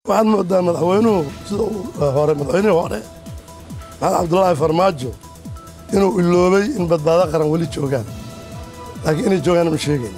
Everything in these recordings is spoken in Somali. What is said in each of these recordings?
waxaad moodaa madaxweynuhu sida uu hore madaxweynihii hore maxamed cabdulaahi farmaajo inuu iloobay in badbaado qaran weli joogaan laakiin inay joogaan ma sheegayna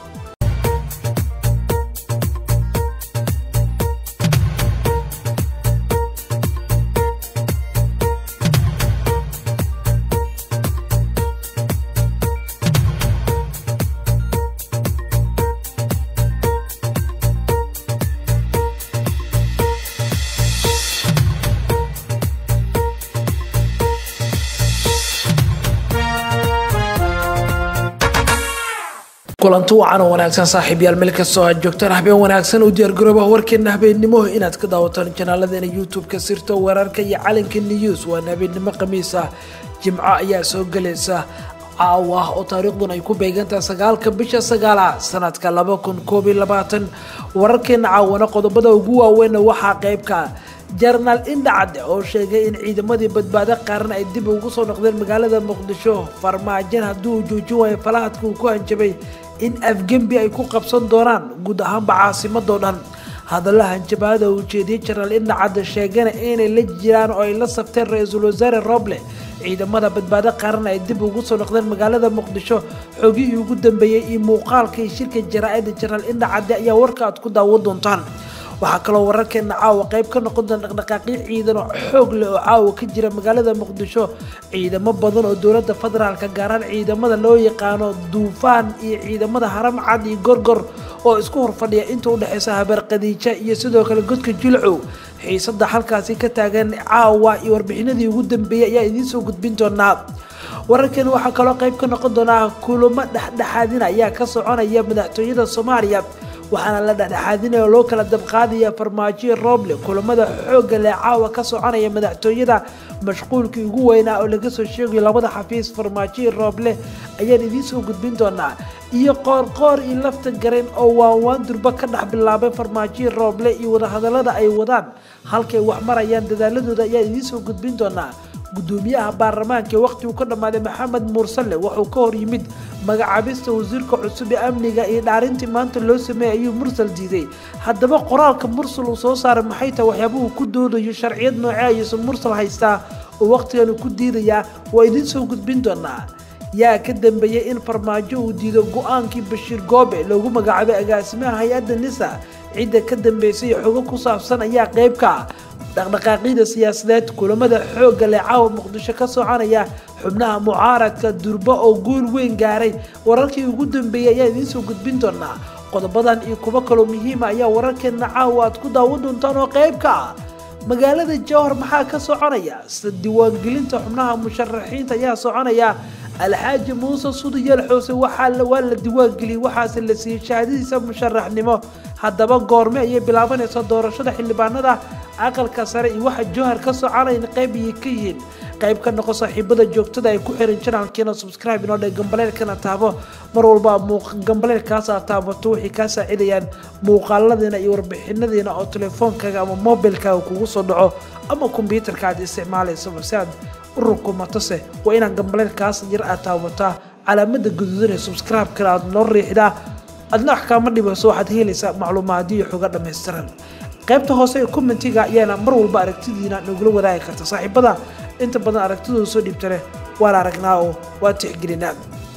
kulanti wacan oo wanaagsan saaxiibyaal meel kastoo aad joogtaan habeen wanaagsan u diyaargarooba warkeena habeennimo inaad ka daawataan janaalladeena youtube-ka sirta weerarka iyo calanka news waana habeennimo khamiis ah jimco ayaa soo gelaysa caawa oo taariikhdun ay ku beegantaha sagaalka bisha sagaala sanadka laba kun koob iyo labaatan wararkeena caawana qodobada ugu waaweynna waxaa qeybka jenaraal indhacadde oo sheegay in ciidamadii badbaado qaaran ay dib ugu soo noqdeen magaalada muqdisho farmaajan haddii uu joojin waayo falahadka uu ku hanjabay in afgembi ay ku qabsan doonaan guud ahaanba caasimadoo dhan hadalla hanjabaada uu jeediyey jenaraal indhacadde sheegana inay la jiraan oo ay la safteen ra-iisul wasaare roble ciidamada badbaado qaran ay dib ugu soo noqdeen magaalada muqdisho xogihii ugu dambeeyey iyo muuqaalkii shirka jaraa-ida jenaraal indhacadde ayaa warka aad ku daawan doontaan waxaa kaloo wararkeena caawa qayb ka noqon doona dhaqdhaqaaqyo ciidan oo xoog leh oo caawa ka jira magaalada muqdisho ciidamo badan oo dowladda federaalka gaaraan ciidamada loo yaqaano duufaan iyo ciidamada haram cad iyo gorgor oo isku horfadhiya inta udhexeysa habeer khadiija iyo sidoo kale godka jilcow xiisada halkaasi ka taagan caawa iyo warbixinadii ugu dambeeyey ayaa idiin soo gudbin doonaa wararkeena waxaa kaloo qayb ka noqon doonaa kulamo dhexdhexaadina ayaa ka soconaya madaxtooyada soomaaliya waxaana la dhexdhexaadinaya oo loo kala dabqaadaya farmaajoyo roble kulamada xoogga leh caawa ka soconaya madaxtooyada mashquulkii ugu weynaa oo laga soo sheegayo labada xafiis farmaajoyo rooble ayaan idiin soo gudbin doonaa iyo qoorqoor iyo lafta garen oo waanwaan durba ka dhex bilaabay farmaajoyo rooble iyo wadahadalada ay wadaan halkay wax marayaan dadaaladooda ayaan idiin soo gudbin doonaa gudoomiyaha baarlamaanka ee waqhti uu ka dhammaaday maxamed mursale wuxuu ka hor yimid magacaabista wasiirka cusub ee amniga iyo dhaarintii maanta loo sameeyey ayuu mursal diiday haddaba qoraalka mursal uu soo saaray maxay tahay waxyaabuhu ku doodayo sharciyad noocee ayuusan mursal haystaa oo waqhtigan ku diidayaa waa idiin soo gudbin doonaa yaa ka dambeeyey in farmaajo uu diido go-aankii bashiir goobe loogu magacaabay agaasimaha hay-adda nisa cidda ka dambeysay xogo ku saabsan ayaa qeybka dhaqdhaqaaqyada siyaasadeed kulamada xoogga leh caawa muqdisho ka soconaya xubnaha mucaaradka durba oo guul weyn gaaray wararkii ugu dambeeyey ayaa idiin soo gudbin doonaa qodobadan iyo kuwo kaloo muhiima ayaa wararkeena caawa aad ku daawan doontaan oo qeybka ah magaalada jowhar maxaa ka soconaya sida diiwaangelinta xubnaha musharaxiinta ayaa soconaya alxaaji muuse sudiyeel xoose waa la diiwaangeliyey waxaase la siiyey shahaadadiisa musharaxnimo haddaba goorme ayay bilaabanaysa doorashada xildhibaanada aqalka sare iyo waxa jowhar ka soconayn qayb ayay ka yihiin qayb ka noqo saaxiibada joogtada ay ku xiran janaalkeena subscribe inoo dhe gambaleelkana taabo mar walba gambaleelkaasa taabato waxay kaa saacidayaan muuqaaladiina iyo warbixinadiina oo telefoonkaaga ama mobilkaaga kugu soo dhaco ama kombyuutarka aad isticmaalaysaba si aad u rukumatose waa inaan gambaleelkaas yar aad taabataa calaamada gaduudan ee subscribe-kana aad noo riixdaa adna wax kaama dhibayso waxaad helaysaa macluumaadiyo xoga dhammaystiran qaybta hoose ee commentiga ayaana mar walba aragtidiina nagula wadaagi karta saaxiibada inta badan aragtidooda soo dhiibta leh waan aragnaa oo waa tixgelinaa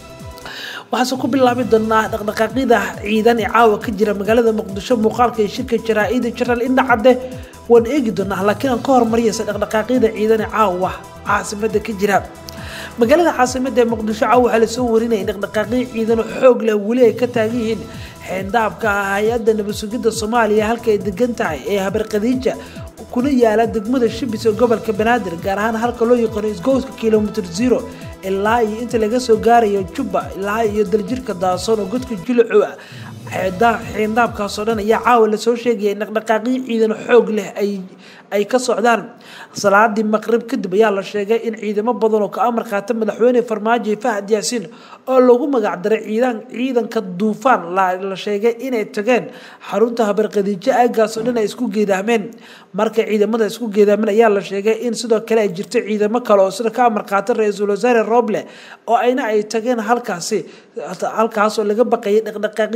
waxaase ku bilaabi doonaa dhaqdhaqaaqyada ciidan ee caawa ka jira magaalada muqdisho muuqaalka ee shirka jaraa-ida jenaraal indhacadde waan eegi doonaa laakiin aan ka hormariyaysa dhaqdhaqaaqyada ciidan ee caawa caasimada ka jira magaalada caasimada ee muqdisho caawa waxaa lasoo warinaya dhaqdhaqaaqyo ciidan oo xoog leh weli ay ka taagan yihiin xeendaabka hay-adda nabadsugidda soomaaliya halka ay degan tahay ee habar khadiija kuna yaala degmada shibis ee gobolka banaadir gaar ahaan halka loo yaqaano isgowska kilomitr zero ilaa iyo inta laga soo gaarayo jubba ilaa iyo daljirka daasoon oo godka julaco ah xeendaabkaasoo dhan ayaa caawa lasoo sheegaya in dhaqdhaqaaqyo ciidan xoog leh ay ka socdaan salaadii maqrib kadib ayaa la sheegay in ciidamo badan oo ka amar qaata madaxweyne farmaajo fahad yaasiin oo lagu magacdaray ciidanka duufaan la sheegay inay tageen xarunta habarqadiijo aagaasoo dhan ay isku geedaameen markay ciidamada isku geedaameen ayaa la sheegay in sidoo kale ay jirto ciidamo kale oo sida ka amar qaata ra-iisul wasaare roble oo ayna ay tageen halkaasi halkaasoo laga baqayay dhaqdhaqaaqyo ciidan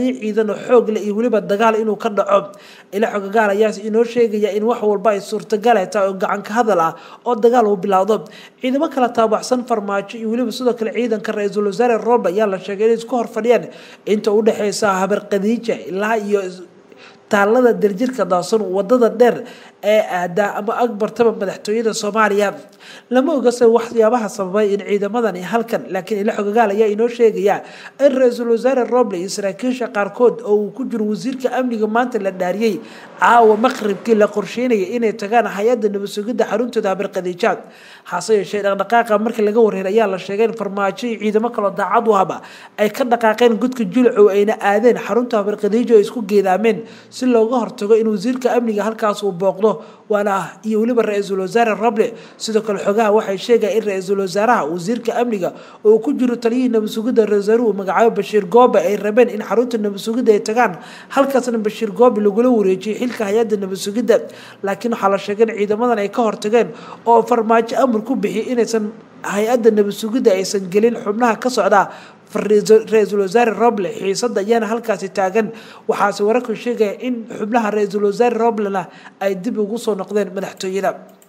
ciidan oo xoog leh iyo weliba dagaal inuu ka dhaco ila xogagaal ayaa inoo sheegaya in wax walba ay suurtagal ay tahay oo gacanka hadal ah oo dagaal uu bilowdo ciidamo kala taabaxsan farmaajo iyo weliba sidoo kale ciidanka ra-iisul wasaare roble ayaa la sheegay inay isku horfadhiyaan inta u dhexeysa habar khadiija ilaa iyo taalada daljirka daasan wadada dheer ee aadaa ama agbartaba madaxtooyada soomaaliya lama ogase waxyaabaha sababay in ciidamadan halkan laakiin ila xogagaal ayaa inoo sheegaya in ra-iisul wasaare roble iyo saraakiisha qaarkood oo uu ku jiro wasiirka amniga maanta la dhaariyey caawa maqribkii la qorsheynaya inay tagaan hay-adda nabadsugidda xaruntooda habarqadiijaad hase yeeshee dhaqdhaqaaqa markii laga wareer ayaa la sheegay in farmaajo iyo ciidamo kaloo daacad u haba ay ka dhaqaaqeen gudka julcow ayna aadeen xarunta habarqadiijo ay isku geedaameen si looga hortago in wasiirka amniga halkaas uu booqdo waana iyo weliba ra-iisul wasaare roble sidoo kale xogaha waxay sheegaya in ra-iisul wasaaraha wasiirka amniga oo ku jiro taliyihii nabadsugidda ra-iisul magacaabo bashiir goobe ay rabeen in xarunta nabadsugidda ay tagaan halkaasna bashiir goobe lagula wareejiyay xilka hay-adda nabadsugidda laakiin waxaa la sheegay in ciidamadan ay ka hortageen oo farmaajo amar ku bixiyay inaysan hay-adda nabadsugidda aysan gelin xubnaha ka socda ra-iisul wasaare roble xiisada ayaana halkaasi taagan waxaase wararku sheegaya in xubnaha ra-iisul wasaare roblena ay dib ugu soo noqdeen madaxtooyada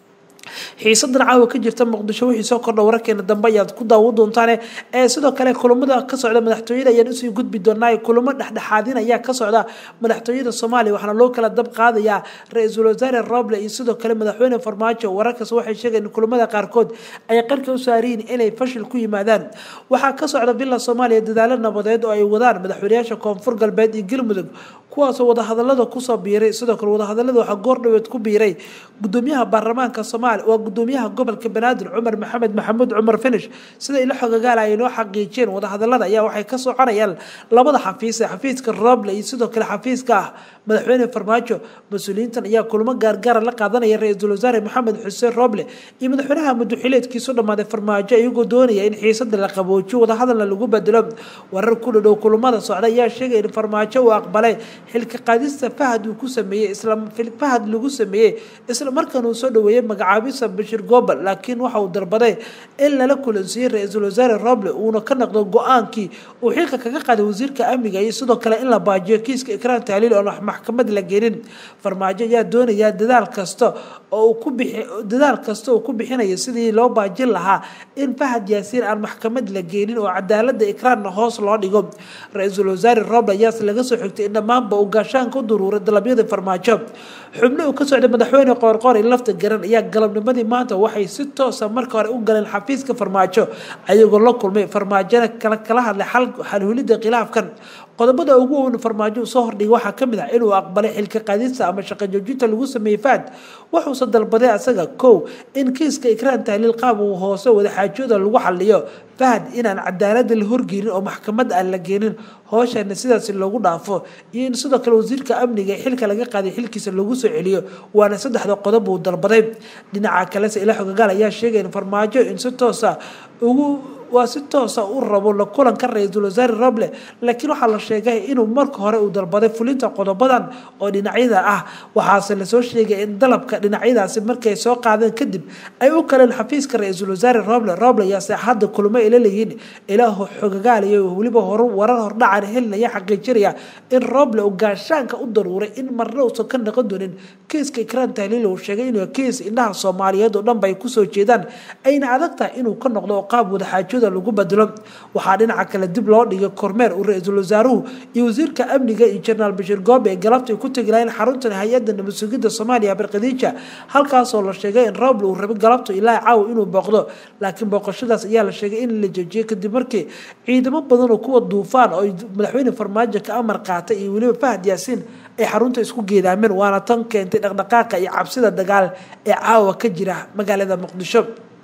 xiisadan caawa ka jirta muqdisho wixii soo kordha wararkeena dambe ayaad ku daawo doontaane ee sidoo kale kulamada ka socda madaxtooyada ayaan usii gudbi doonaa kulamo dhexdhexaadin ayaa ka socda madaxtooyada soomaaliya waxaana loo kala dab qaadayaa ra-iisul wasaare roble iyo sidoo kale madaxweyne farmaajo wararkaas waxay sheegeen in kulamada qaarkood ay qarka u saariyiin inay fashil ku yimaadaan waxaa ka socda villa soomaaliya dadaalo nabadeed oo ay wadaan madaxweynayaasha koonfur galbeed iyo galmudug kuwaasoo wadahadalada kusoo biiray sidoo kale wadahadalada waxaa goordhaweed ku biiray gudoomiyaha baarlamaanka soomaaliya waa gudoomiyaha gobolka banaadir cumar maxamed maxamuud cumar finish sida ilo xogagaal ay noo xaqiijiyeen wadahadalada ayaa waxay ka soconayaan labada xafiis ee xafiiska roble iyo sidoo kale xafiiska ah madaxweyne farmaajo mas-uuliyiintan ayaa kulamo gaargaara la qaadanaya ra-iisul wasaare maxamed xuseen roble iyo madaxweynaha muduxileedkiisu dhammaaday farmaajo iyagoo doonaya in xiisada la qaboojiyo wadahadalna lagu bedelo warar ku dhadhow kulamada socda ayaa sheegaya in farmaajo uu aqbalay xilka qaadista fahad uu ku sameeyey isla fahad lagu sameeyey isla markaan uu soo dhaweeyey magacaabisa bashir gobel laakiin waxa uu darbaday in lala kulansiiyey ra-iisul wasaare roble uuna ka noqdo go-aankii uu xilka kaga qaaday wasiirka amniga iyo sidoo kale in la baajiyo kiiska ikraan taaliil oo maxkamad la gelin farmaajo ayaa doonaya dadaal kasta oo uu ku bixi dadaal kasta oo ku bixinayo sidii loo baajin lahaa in fahad yaasiin aan maxkamad la geenin oo cadaalada ikraanna hoos loo dhigo ra-iisul wasaare roble ayaase laga soo xigtay in dhammaanba uu gaashaanka u duruuray dalabyada farmaajo xubno uu ka socday madaxweyne qoorqoor iyo lafta garan ayaa galabnimadii maanta waxay si toosa marka hore u galeen xafiiska farmaajo ayagoo la kulmay farmaajona kala kala hadlay xalhulida khilaafkan qodobada ugu weyn farmaajo soo hordhigay waxaa kamid ah inuu aqbalay xilka qaadista ama shaqo joojinta lagu sameeyey fahad wuxuuse dalbaday asaga kow in kiiska ikraan tahliil qaab uu hoose wadaxaajooda lagu xaliyo fahad inaan cadaalada la horgeynin oo maxkamad aan la geenin hooshana sidaasi loogu dhaafo iyo in sidoo kale wasiirka amniga xilka laga qaaday xilkiisa lagu soo celiyo waana saddexda qodob uu dalbaday dhinaca kalese ila xogagaal ayaa sheegay in farmaajo in si toosa ugu waa si toosa u rabo la kulanka ra-iisul wasaare roble laakiin waxaa la sheegay inuu marka hore uu dalbaday fulinta qodobadan oo dhinacyada ah waxaase lasoo sheegay in dalabka dhinacyadaasi markay soo qaadeen kadib ay u kaleen xafiiska ra-iisul wasaare roble roble ayaase hadda kulmo ila leeyihiin ilaa xogagaaliya weliba warar hordhacan helinaya xaqiijinaya in roble uu gaashaanka u daruuray in marna uusan ka noqon doonin kiiska ikraan tahliil uu sheegay inuu kiis indhaha soomaaliyeed oo dhanba ay kusoo jeedaan ayna adag tahay inuu ka noqdo oo qaab wadaxaajooda lagu bedelo waxaa dhinaca kale dib loo dhigay kormeer uu ra-iisul wasaaruhu iyo wasiirka amniga iyo jenaraal bashiir goobe ee galabta ay ku tegi lahayn xaruntan hay-adda nabadsugidda soomaaliya barkadiija halkaasoo la sheegay in roble uu rabay galabto ilaa caaw inuu booqdo laakiin booqashadaas ayaa la sheegay in la joojiyay kadib markii ciidamo badan oo kuwa duufaan oo madaxweyne farmaajo ka amar qaatay iyo weliba fahad yaasiin ay xarunta isku geedaameen waana tan keentay dhaqdhaqaaqa iyo cabsida dagaal ee caawa ka jira magaalada muqdisho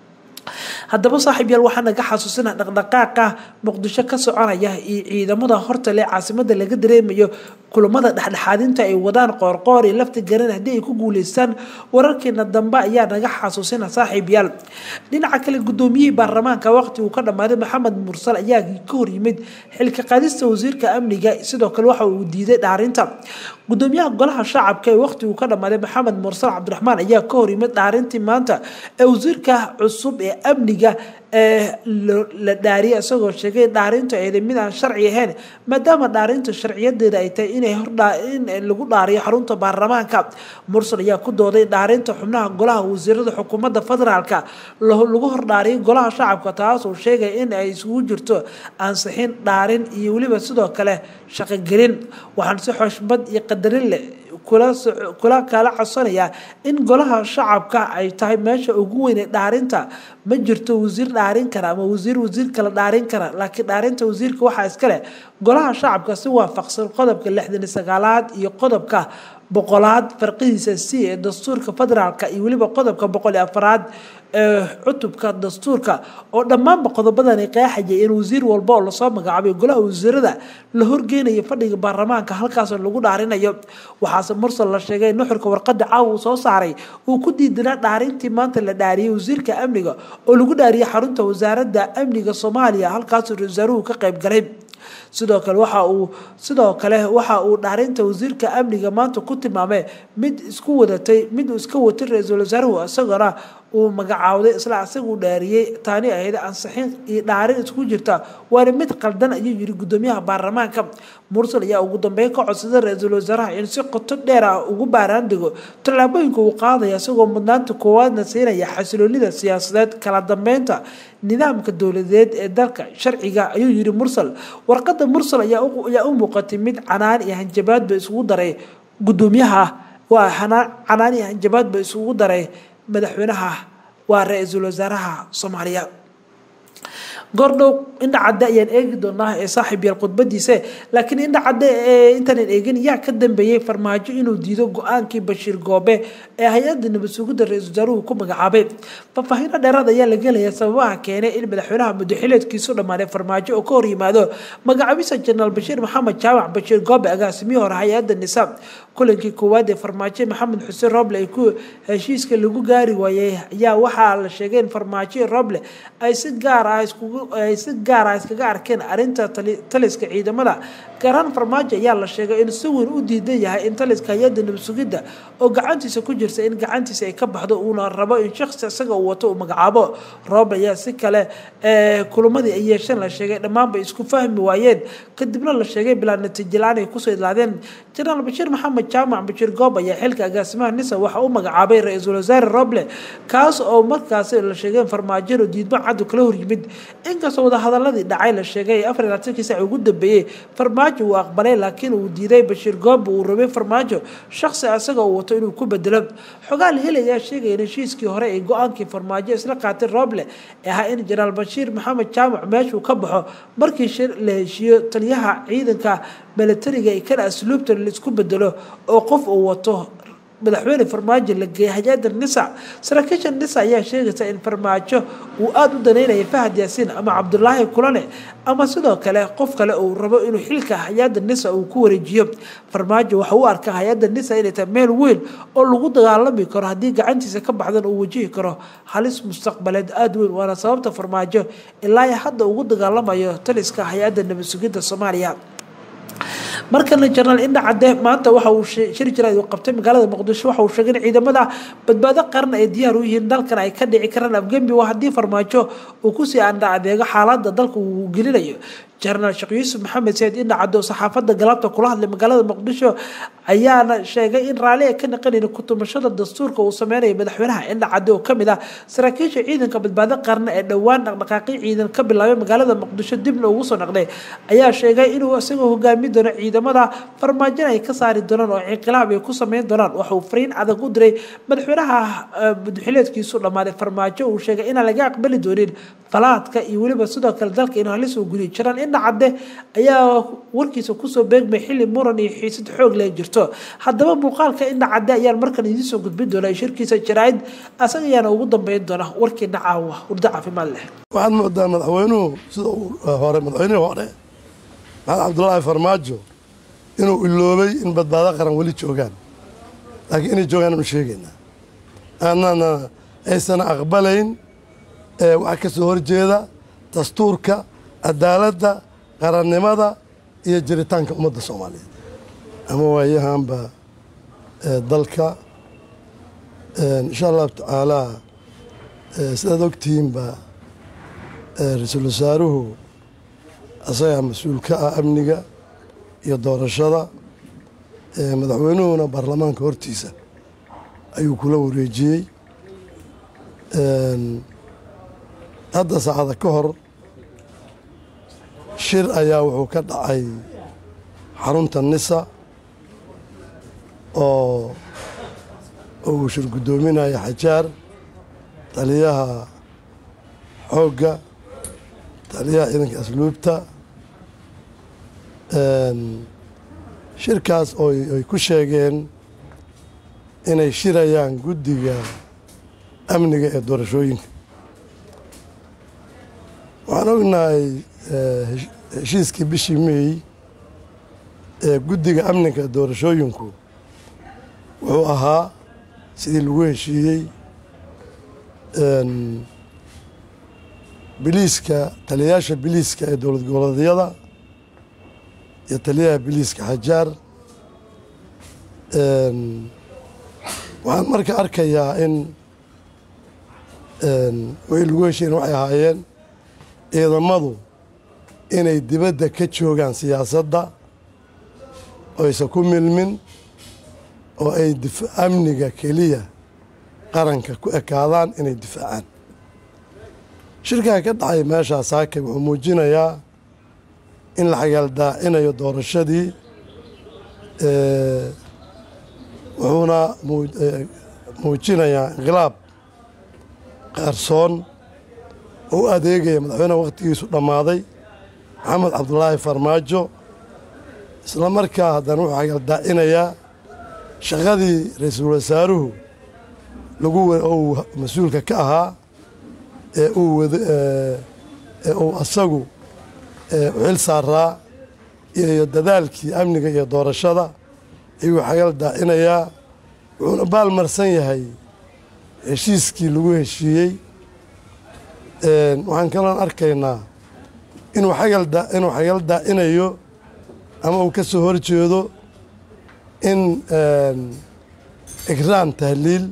haddaba saaxiib yaal waxaa naga xasuusina dhaqdhaqaaqa muqdisho ka soconaya iyo ciidamada hortale caasimada laga dareemayo kulamada dhexdhexaadinta ay wadaan qoorqoor iyo lafta garan haddii ay ku guuleystaan wararkeena dambe ayaa naga xasuusina saaxiib yaal dhinaca kale gudoomiyihii baarlamaanka waqti uu ka dhammaaday maxamed mursal ayaa ka hor yimid xilka qaadista wasiirka amniga sidoo kale waxa uu diiday dhaarinta gudoomiyaha golaha shacabka ee waqti uu ka dhammaaday maxamed mursal cabdiraxmaan ayaa ka hor yimid dhaarintii maanta ee wasiirka cusub ee amniga la dhaariyay isagoo sheegay dhaarintu ayda mid aan sharci ahayn maadaama dhaarintu sharciyadeeda ay tahay inay in lagu dhaariyo xarunta baarlamaanka mursal ayaa ku dooday dhaarinta xubnaha golaha wasiirada xukuumadda federaalka lagu hordhaariyay golaha shacabka taasoo sheegay in ay isugu jirto ansixin dhaarin iyo weliba sidoo kale shaqogelin waxaan si xoshmad iyo qadarin leh kula kala codsanayaa in golaha shacabka ay tahay meesha ugu weyn dhaarinta ma jirto wasiir dhaarin kara ama wasiir wasiir kala dhaarin kara laakiin dhaarinta wasiirka waxaa iskale golaha shacabka si waafaqsan qodobka lixdan iyo sagaalaad iyo qodobka boqolaad farqidiisa c ee dastuurka federaalka iyo weliba qodobka boqol iyo afaraad ee cutubka dastuurka oo dhammaanba qodobadani qeexaya in wasiir walba oo lasoo magacaabay golaha wasiirada la horgeynayo fadhiga baarlamaanka halkaasoo lagu dhaarinayo waxaase mursal la sheegay nuxurka warqada caawa uu soo saaray uu ku diidanaa dhaarintii maanta la dhaariyay wasiirka amniga oo lagu dhaariyay xarunta wasaaradda amniga soomaaliya halkaasoo ra-iisaaruhu ka qayb galay sidoo kale waxa uu sidoo kale waxa uu dhaarinta wasiirka amniga maanta ku tilmaamay mid isku wadatay mid uu iska watay ra-iisul wasaaruhu isagona uu magacaawday isla isagu dhaariyey taani ahayd ansixin iyo dhaarin isku jirta waana mid qaldan ayuu yiri gudoomiyaha baarlamaanka mursal ayaa ugu dambeyn ka codsaday ra-iisul wasaaraha in si qoto dheer ah ugu baaraandigo tallaabooyinka uu qaadaya isagoo mudnaanta koowaadna siinaya xasiloonida siyaasadeed kala dambeynta nidaamka dowladeed ee dalka sharciga ayuu yiri mursal warqada mursal ayaa u muuqatay mid canaan iyo hanjabaadba isugu daray gudoomiyaha waa canaan iyo hanjabaadba isugu daray madaxweynaha waa ra-iisul wasaaraha soomaaliya goordhow indha cadde ayaan eegi doonaa ee saaxiib yaal khudbadiisa laakiin indha cadde ee intaanan eegin yaa ka dambeeyey farmaajo inuu diido go-aankii bashiir goobe ee hay-adda nabad sugidda ra-iisul wasaaruhu ku magacaabay faahfaahiino dheeraad ayaa la gelaya sababaha keenay in madaxweynaha muddaxileedkiisu dhammaaday farmaajo oo ka hor yimaado magacaabisa jenaraal bashiir maxamed jaamac bashiir goobe agaasimihii hore hay-adda nisaam kulankii koowaad ee farmaajo maxamed xuseen roble ay ku heshiiska lagu gaari waayey ayaa waxaa la sheegay in farmaajo roble ay si gaar ah iskugu ay si gaar ah iskaga arkeen arrinta taliska ciidamada gaarhaan farmaajo ayaa la sheegay in si weyn u diidan yahay in taliska hay-adda nabad sugidda oo gacantiisa ku jirta in gacantiisa ay ka baxdo uuna rabo in shakhsi isaga uu wato uu magacaabo roble ayaa si kale kulamadii ay yeesheen la sheegay dhammaanba isku fahmi waayeen kadibna la sheegay bilaa natiijo la-aan ay kusoo idlaadeen jenaraal bashiir maxamed jaamac bashiir goob ayaa xilka agaasimaha nisa waxa u magacaabay ra-iisul wasaare roble kaas oo markaasi la sheegay in farmaajadu diidmo caddu kala horyimid inkastoo wadahadaladii dhacay la sheegay afar iyo labatankii saac ugu dambeeyey farmaajo uu aqbalay laakiin uu diiday bashiir goob uu rabay farmaajo shakhsi isaga uu wato inuu ku bedelo xogaa la helayaa sheegaya in heshiiskii hore ee go-aankii farmaajo isla qaatay roble ee ahaa in jenaraal bashiir maxamed jaamac meeshuu ka baxo markii shir la heshiiyo taliyaha ciidanka milatariga ee kana asluubta laisku bedelo oo qof uu wato madaxweyne farmaajo la geeyay hay-adda nisa saraakiisha nisa ayaa sheegaysa in farmaajo uu aada u daneynaya fahad yaasiin ama cabdulaahi kulane ama sidoo kale qof kale uu rabo inuu xilka hay-adda nisa uu ku wareejiyo farmaajo waxa u arkaa hay-adda nisa inay tahay meel weyn oo lagu dagaalami karo haddii gacantiisa ka baxdan uu wajihi karo halis mustaqbaleed aada weyn waana sababta farmaajo ilaa hadda ugu dagaalamayo taliska hay-adda nabad sugidda soomaaliya markana jenaraal indha cadde maanta waxa uu shiri jira uu qabtay magaalada muqdisho waxa uu sheegay in ciidamada badbaado qaran ay diyaar u yihiin dalkan ay ka dhici karaan afgembi waa haddii farmaajo uu kusii andha adeego xaaladda dalka uu gelinayo jenaraal sheekh yuusuf maxamed sayid indha cadde oo saxaafadda galabta kula hadlay magaalada muqdisho ayaana sheegay in raalli ay ka naqanayn kutumashada dastuurka uu sameynayo madaxweynaha indha cadde oo kamid ah saraakiisha ciidanka badbaado qaran ee dhowaan dhaqdhaqaaqyo ciidan ka bilaabay magaalada muqdisho dibna ugu soo naqday ayaa sheegay inuu isagoo hogaami doono ciidamada farmaajona ay ka saari doonaan oo inqilaab ay ku sameyn doonaan waxauu fariin adag u diray madaxweynaha madaxileedkiisu dhammaaday farmaajo uu sheegay inaan laga aqbali doonin falaadka iyo weliba sidoo kale dalka inuu halis uu guliyo jiraan indha cadde ayaa warkiisa kusoo beegmay xilli muran iyo xiisad xoog leh jirto haddaba muuqaalka indha cadde ayaan markan idiin soo gudbin doonaa shirkiisa jaraa'id asaga ayaana ugu dambeyn doona warkiina caawa hurdo caafimaad leh waxaad moodaa madaxweynuhu sida uu hore madaxweynihii hore maxamed cabdulaahi farmaajo inuu iloobay in badbaado qaran weli joogaan laakiin inay joogaan ma sheegaynaa aanana aysan aqbalayn waxaa ka soo horjeeda dastuurka cadaaladda qarannimada iyo jiritaanka ummadda soomaaliyeed ama waayahanba dalka insha allahu tacaalaa sidaad ogtihiinba ra-iisul wasaaruhu asagaa mas-uul ka ah amniga iyo doorashada madaxweynuhuna baarlamaanka hortiisa ayuu kula wareejiyey hadda saacada ka hor shir ayaa wuxuu ka dhacay xarunta nisa oo uu shir guddoominaya xajaar taliyaha xoogga taliyaha ciidanka asluubta shirkaas oo ay ku sheegeen inay shirayaan guddiga amniga ee doorashooyinka waxaan ognahay heshiiskii bishii meey ee guddiga amniga doorashooyinku wuxuu ahaa sidii lagu heshiiyey biliiska taliyayaasha biliiska ee dowlad goboleedyada iyo taliyaha biliiska xajaar waxaan marka arkayaa in way lagu heshiyen waxay ahaayeen ciidamadu inay dibadda ka joogaan siyaasadda oo aysan ku milmin oo ay amniga keliya qaranka ku ekaadaan inay difaacaan shirkaa ka dhacay meeshaa saakay wuxuu muujinayaa in la xagaaldaacinayo doorashadii wuxuuna muujinayaa inqilaab qaarsoon oo u adeegaya madaxweynaha wakhtigiisu dhammaaday maxamed cabdulaahi farmaajo isla markaa haddana wuxuu xagaaldaacinayaa shaqadii ra-iisul wasaaruhu lagu uu mas-uulka ka ahaa ee uu wad ee uu asagu xil saaraa iyo dadaalkii amniga iyo doorashada ayuu xagal daacinayaa wuxuuna baalmarsan yahay heshiiskii lagu heshiiyey waxaan kaloon arkaynaa inuu agal inuu xagal daacinayo ama uu ka soo horjeedo in ikraan tahliil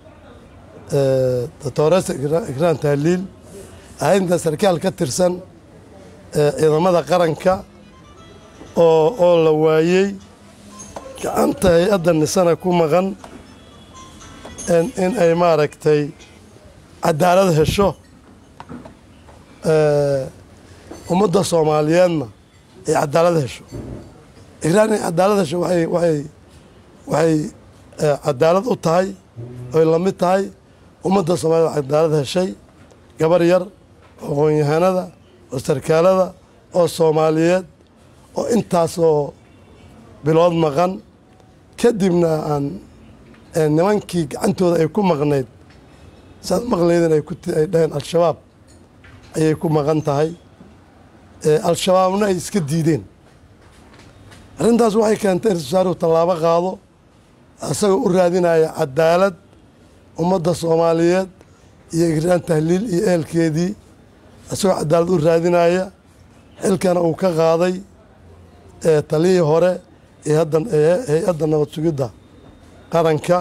doctoresa ikraan tahliil ahaynta sarkaal ka tirsan ciidamada qaranka oo oo la waayey gacanta hay-adda nisana ku maqan in ay maaragtay cadaalad hesho ummadda soomaaliyeedna ay cadaalad hesho ikraan inay cadaalad hesho waay waay waxay cadaalad u tahay oy la mid tahay ummadda soomaaliyed cadaalad heshay gabar yar oo aqoon-yahanada oo sarkaalada oo soomaaliyeed oo intaasoo bilood maqan kadibna aan nimankii gacantooda ay ku maqnayd saad maqlaydin ay ay dhaheen al-shabaab ayay ku maqan tahay al-shabaabna ay iska diideen arrintaas waxay keentay in rasaaruhu tallaabo qaado isagoo u raadinaya cadaalad ummadda soomaaliyeed iyo igraan tahliil iyo ehelkeedii isagoo cadaalad u raadinaya xilkana uu ka qaaday taliyii hore hay-adda nabad sugidda qaranka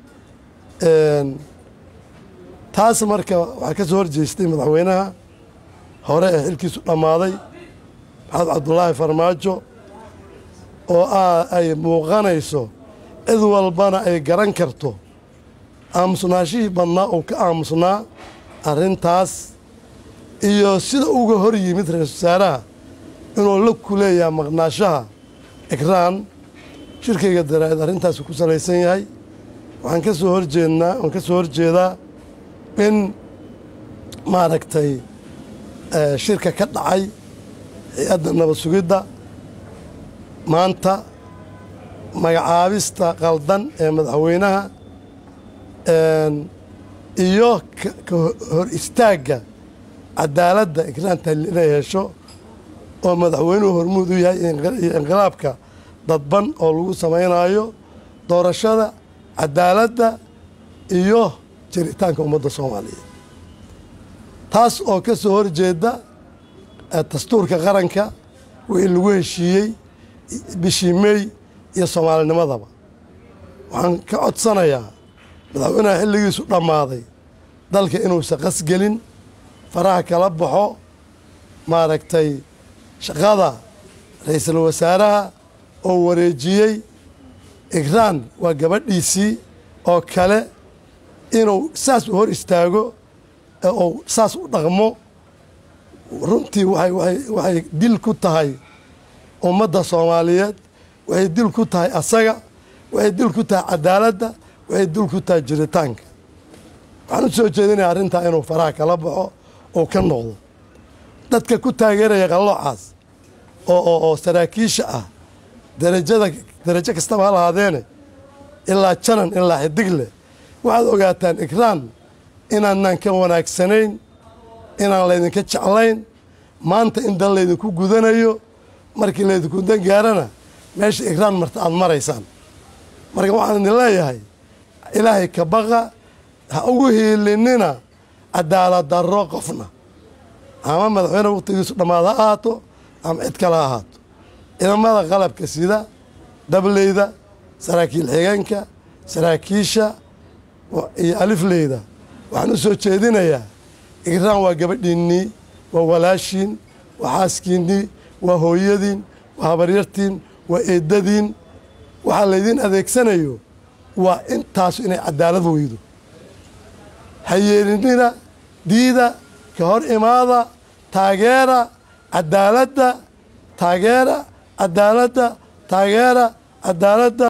taas marka waxaa ka soo horjeestay madaxweynaha hore ee xilkiisu dhammaaday maxamed cabdulaahi farmaajo oo ay muuqanayso cid walbana ay garan karto aamusnaashihii badnaa uu ka aamusnaa arrintaas iyo sida uga hor yimid ra-iisul wasaaraha inuu la kuleeyaha maqnaashaha ikraan shirkayga daraa'id arrintaasi ku salaysan yahay waxaan ka soo horjeednaa waan ka soo horjeedaa in maaragtay shirka ka dhacay hay-adda nabad sugidda maanta magacaabista qaldan ee madaxweynaha iyo ka hor istaagga cadaaladda ikraan tahliil inay hesho oo madaxweynuhu hormuud u yahay iyo inqilaabka dadban oo lagu samaynayo doorashada cadaaladda iyo jiritaanka ummadda soomaaliyeed taas oo ka soo horjeeda dastuurka qaranka wixii lagu heshiiyey bishii meey iyo soomaalinimadaba waxaan ka codsanayaa madaxweynaha xilligiisu dhammaaday dalka inuusan qasgelin faraha kala baxo maaragtay shaqada ra-iisul wasaaraha oo wareejiyey igraan waa gabadhiisii oo kale inuu saas u hor istaago oo saas u dhaqmo runtii waxay dil ku tahay ummadda soomaaliyeed waxay dil ku tahay asaga waxay dil ku tahay cadaaladda waxay dil ku tahay jiritaanka waxaan u soo jeedinaya arrintaa inuu faraha kala baxo oo ka noqdo dadka ku taageeraya qalloocaas oo oo saraakiisha ah darajada darajo kastaba ha lahaadeene ilaa janan ilaa xidigle waxaad ogaataan ikraan inaanaan ka wanaagsanayn inaan laydinka jeclayn maanta in dan laydinku gudanayo markii laydinku dan gaarana meesha ikraan marta aada maraysaan marka waxaan idin leeyahay ilaahay ka baqa ha ugu hiilinina cadaalad darro qofna ama madaxweyne wakhtigiisu dhammaad ha ahaato ama cid kale ha ahaato ciidamada qalabka sida dableyda saraakiil xigeenka saraakiisha iyo alifleyda waxaan u soo jeedinayaa igraan waa gabadhiinnii waa walaashiin waa xaaskiinnii waa hooyadiin waa habaryartiin waa eedadiin waxaa laydiin adeegsanayo waa intaasu inay cadaalad weydo ha yeelinina diida ka hor imaada taageera cadaaladda taageera cadaaladda taageera cadaaladda